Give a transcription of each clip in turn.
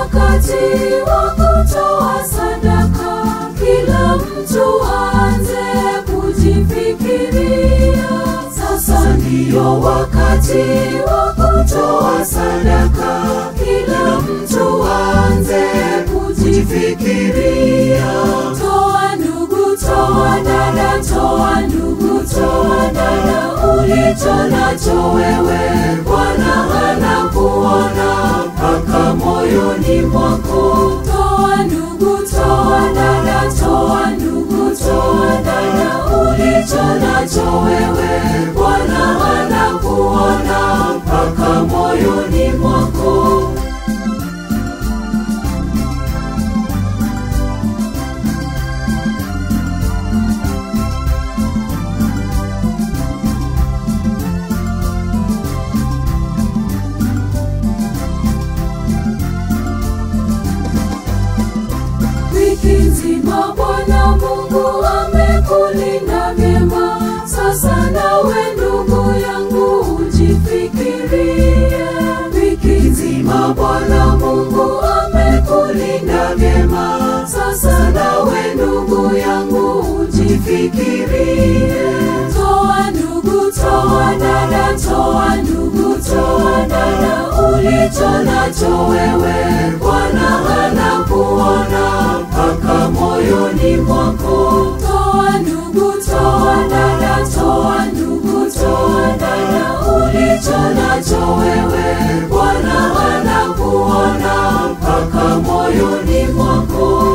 wakati wa kutoa sadaka, kila mtu aanze kujifikiria. Sasa ndiyo wakati wa kutoa sadaka, kila mtu aanze kujifikiria. Toa ndugu, toa dada, toa ndugu, toa dada, ulicho nacho wewe, Bwana anakuona mpaka moyoni mwako. Toa ndugu, toa dada, toa ndugu, toa dada, ulicho nacho wewe, Bwana anakuona mpaka moyoni mwako. Wiki nzima Bwana Mungu amekulinda vyema, sasa nawe ndugu yangu ujifikirie. Wiki nzima Bwana Mungu amekulinda vyema, sasa nawe ndugu yangu ujifikirie. Toa ndugu, toa dada, toa ndugu, toa dada, ulicho nacho wewe, Bwana anakuona mpaka moyoni mwako. Toa ndugu, toa dada, toa ndugu, toa dada, ulicho nacho wewe, Bwana anakuona mpaka moyoni mwako.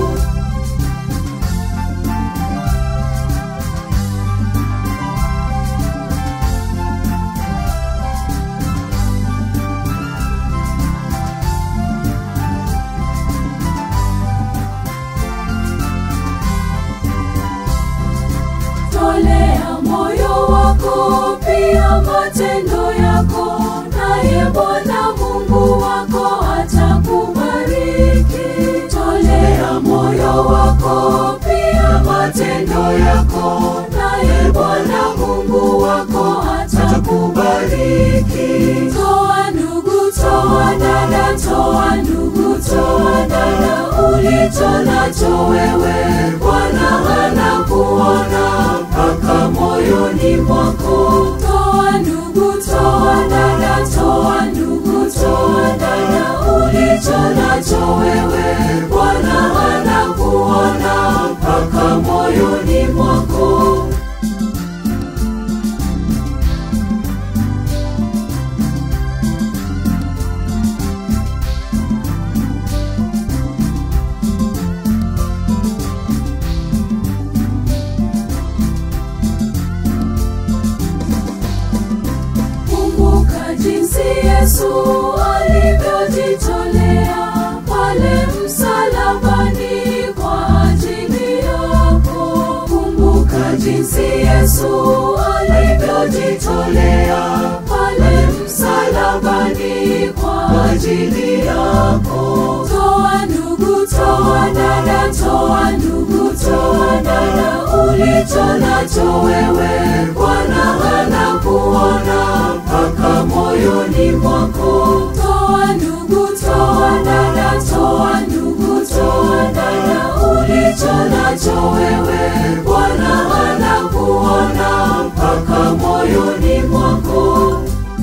Tolea moyo wako pia matendo yako, naye Bwana Mungu wako atakubariki. Tolea moyo wako pia matendo yako, naye Bwana Mungu wako atakubariki. Toa ndugu, toa dada, toa ndugu, toa dada, ulicho nacho wewe, Bwana anakuona mpaka moyoni mwako. Toa ndugu, toa dada, toa ndugu, toa dada, ulicho nacho wewe, Bwana anakuona mpaka moyoni mwako. Kumbuka jinsi Yesu alivyojitolea pale msalabani kwa ajili yako. Kumbuka jinsi Yesu alivyojitolea pale msalabani kwa ajili yako. Toa ndugu, toa dada, toa ndugu, toa dada, ulicho nacho wewe, Bwana anakuona mpaka moyoni mwako. Toa ndugu, toa dada, toa ndugu, toa dada, ulicho nacho wewe, Bwana anakuona mpaka moyoni mwako.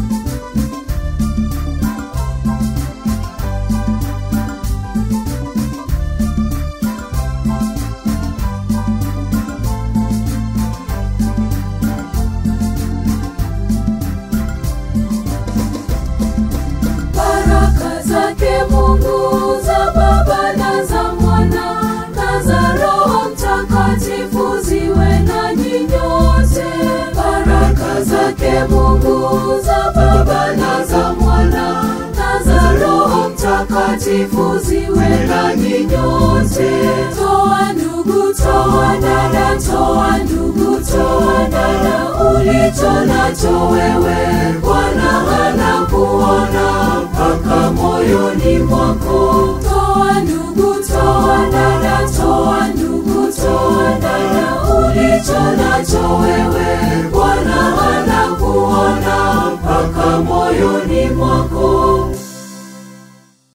Baraka zake Mungu za Baba na za Mwana na za Roho Mtakatifu ziwe nanyi nyote. Baraka zake Mungu za Baba na za Mwana na za Roho Mtakatifu ziwe nanyi nyote. Toa ndugu, toa dada, toa ndugu, toa dada, ulicho nacho wewe, Bwana anakuona mpaka moyoni mwako. Toa ndugu, toa dada, toa ndugu, toa dada, ulicho nacho wewe,